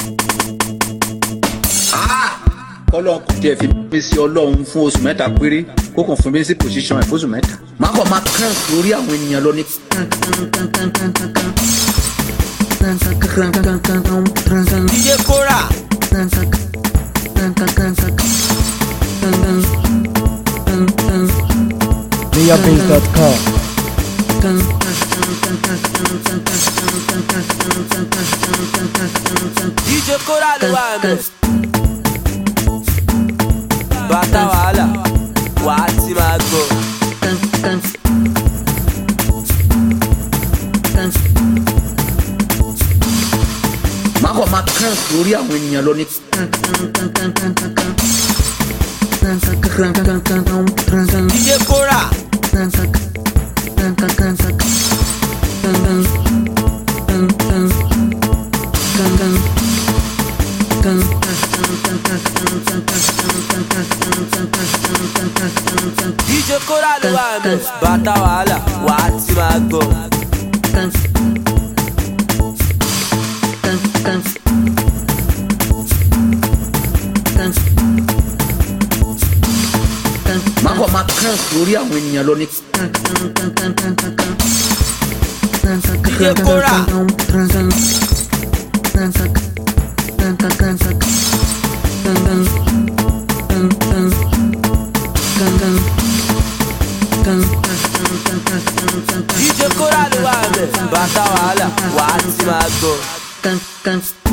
kọ́lọ́n kò tiẹ̀ fi mí sí ọlọ́run fún oṣù mẹ́ta péré kó kàn fún mi sí position ẹ̀ fóṣù mẹ́ta. má kàn máa kàn lórí àwọn ènìyàn lọ ní. DJ Kora. MiaBeats.com DJ Kora ló wà mẹ́. Bàtà wàhálà, wàá ti máa gbọ́. má kàn máa kàn lórí àwọn ènìyàn lọ ní. DJ Kora. DJ Kora ló wà mẹ́. Bàtà wàhálà, wàá ti máa gbọ́. má kàn máa kàn lórí àwọn ènìyàn lọ ní. DJ Kora. DJ Kora ló wà mẹ́. Bàtà wàhálà, wàá ti máa gbọ́.